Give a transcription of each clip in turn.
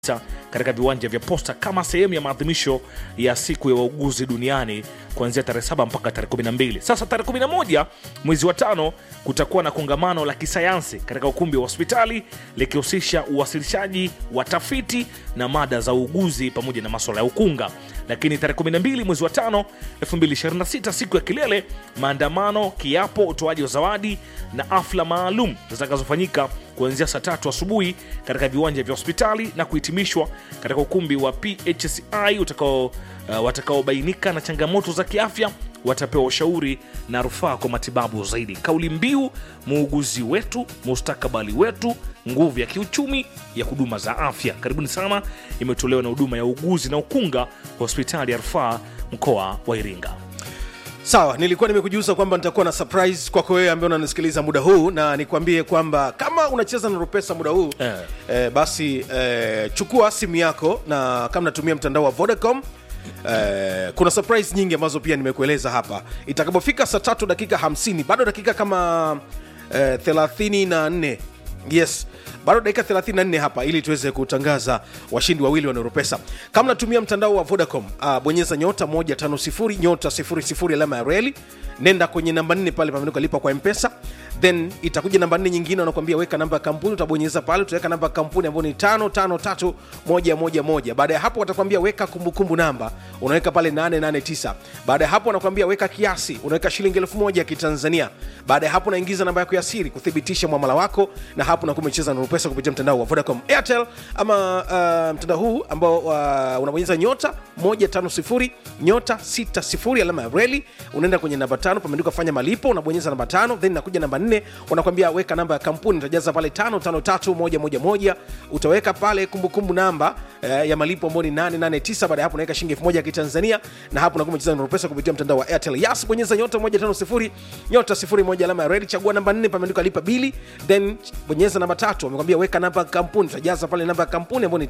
katika viwanja vya Posta kama sehemu ya maadhimisho ya siku ya wauguzi duniani kuanzia tarehe 7 mpaka tarehe 12. Sasa tarehe 11 mwezi wa tano kutakuwa na kongamano la kisayansi katika ukumbi wa hospitali likihusisha uwasilishaji wa tafiti na mada za uuguzi pamoja na maswala ya ukunga. Lakini tarehe 12 mwezi wa tano 2026, siku ya kilele, maandamano, kiapo, utoaji wa zawadi na afla maalum zitakazofanyika kuanzia saa tatu asubuhi katika viwanja vya hospitali na kuhitimishwa katika ukumbi wa PHCI utakao uh, watakaobainika na changamoto za kiafya watapewa ushauri na rufaa kwa matibabu zaidi. Kauli mbiu muuguzi wetu, mustakabali wetu, nguvu ya kiuchumi ya huduma za afya. Karibuni sana, imetolewa na huduma ya uuguzi na ukunga hospitali ya rufaa mkoa wa Iringa. Sawa, nilikuwa nimekujuza kwamba nitakuwa na surprise kwako wewe ambaye unanisikiliza muda huu, na nikwambie kwamba kama unacheza na Rupesa muda huu Eh. eh, basi eh, chukua simu yako, na kama natumia mtandao wa Vodacom eh, kuna surprise nyingi ambazo pia nimekueleza hapa. Itakapofika saa tatu dakika 50 bado dakika kama eh, 34 yes bado dakika 34 hapa ili tuweze kutangaza washindi wawili wa Neuropesa. Kama natumia mtandao wa Vodacom, uh, bonyeza nyota 150 nyota 00 alama ya reli, nenda kwenye namba 4 pale pameandikwa lipa kwa M-Pesa, then itakuja namba 4 nyingine, wanakuambia weka namba ya kampuni, utabonyeza pale, utaweka namba ya kampuni ambayo ni 553111. Baada ya hapo watakwambia weka kumbukumbu namba, unaweka pale 889. Baada ya hapo wanakuambia weka kiasi, unaweka shilingi 1000 ya Kitanzania. Baada ya hapo unaingiza namba yako ya siri kuthibitisha mwamala wako, na hapo unakuwa umecheza na pesa kupitia mtandao wa Vodacom, Airtel ama uh, mtandao huu ambao uh, unabonyeza nyota 150 nyota 60 alama ya reli, unaenda kwenye namba tano, pameandikwa fanya malipo, unabonyeza namba tano, then inakuja namba nne, wanakwambia weka namba ya kampuni, utajaza pale 553111 utaweka pale kumbukumbu namba eh, ya malipo ambayo ni 889. Baada ya hapo unaweka shilingi 1000 ya Kitanzania, na hapo unakuwa umecheza na pesa kupitia mtandao wa Airtel. Yas, bonyeza nyota 150 nyota 01 alama ya reli, chagua namba 4, pameandikwa lipa bili, then bonyeza namba tatu, wamekwambia weka namba ya kampuni, utajaza pale namba ya kampuni ambayo ni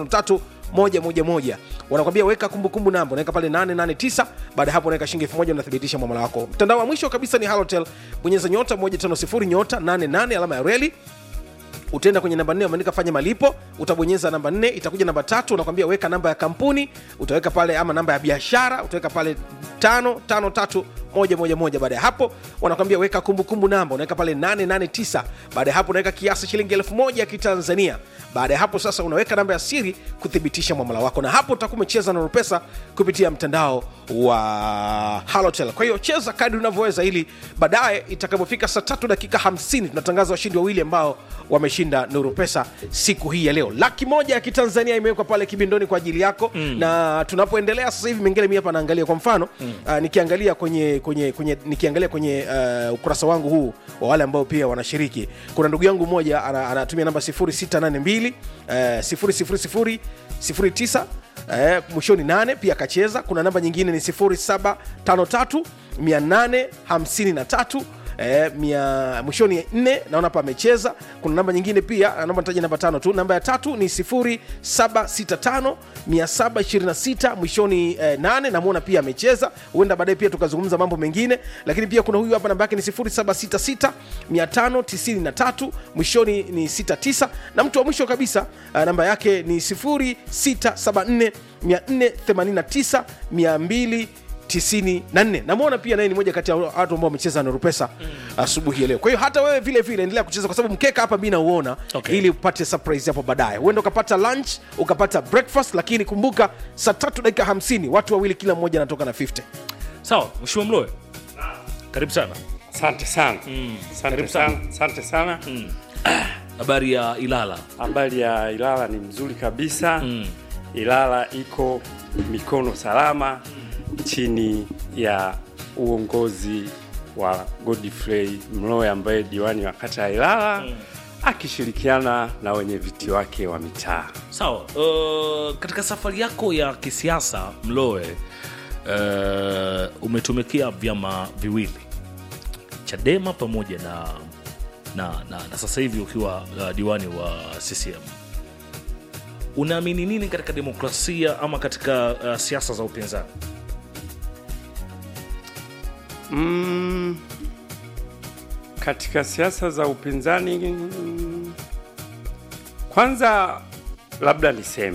553111 wanakwambia weka kumbukumbu namba, unaweka pale 889. Baada ya hapo unaweka shilingi 1000 unathibitisha mwamala wako. Mtandao wa mwisho kabisa ni Halotel, bonyeza nyota 150 nyota 88 alama ya reli utaenda kwenye namba nne umeandika fanya malipo, utabonyeza namba nne, itakuja namba tatu, unakwambia weka namba ya kampuni, utaweka pale ama namba ya biashara, utaweka pale tano tano tatu moja moja moja. Baada ya hapo wanakwambia weka kumbukumbu namba, unaweka pale 889. Baada ya hapo unaweka kiasi shilingi elfu moja ya Kitanzania. Baada ya hapo sasa unaweka namba ya siri kuthibitisha mwamala wako, na hapo utakuwa umecheza na Pesa kupitia mtandao wa Halotel. Kwa hiyo cheza kadri unavyoweza, ili baadaye itakapofika saa tatu dakika 50 tunatangaza washindi wawili ambao wameshinda Nuru Pesa siku hii ya leo. Laki moja ya Kitanzania imewekwa pale kibindoni kwa ajili yako mm. na tunapoendelea sasa hivi mengine mi hapa naangalia kwa mfano mm. uh, nikiangalia kwenye, kwenye, kwenye, nikiangalia kwenye uh, ukurasa wangu huu wa wale ambao pia wanashiriki, kuna ndugu yangu mmoja ana- anatumia namba 0682 uh, 000 09 eh, mwishoni 8 pia akacheza. Kuna namba nyingine ni 0753 853 Eh, mia, mwishoni 4 naona hapa amecheza. Kuna namba nyingine pia, naomba nitaje namba tano tu. Namba ya tatu ni 0765 726 mwishoni eh, 8 namwona pia amecheza. Huenda baadaye pia tukazungumza mambo mengine, lakini pia kuna huyu hapa namba yake ni 0766 593 mwishoni ni 69 na mtu wa mwisho kabisa uh, namba yake ni 0674 489 200 94 namwona pia naye ni moja kati ya watu ambao wamecheza na Rupesa asubuhi ya leo. Kwa hiyo hata wewe vile vile endelea kucheza, kwa sababu mkeka hapa mi nauona Okay. ili upate surprise hapo baadaye. Huenda ukapata lunch ukapata breakfast, lakini kumbuka saa tatu dakika 50 watu wawili kila mmoja anatoka na 50. Sawa, Mheshimiwa Mloe, karibu sana. Asante sana asante Karibu sana. sana asante sana Habari ya Ilala? habari ya Ilala ni mzuri kabisa Ilala iko mikono salama chini ya uongozi wa Godfrey Mloe ambaye diwani wa kata ya Ilala akishirikiana na wenye viti wake wa mitaa. Sawa. Uh, katika safari yako ya kisiasa Mloe, uh, umetumikia vyama viwili Chadema pamoja na na, na, na sasa hivi ukiwa uh, diwani wa CCM. Unaamini nini katika demokrasia ama katika uh, siasa za upinzani? Mm, katika siasa za upinzani mm, kwanza labda niseme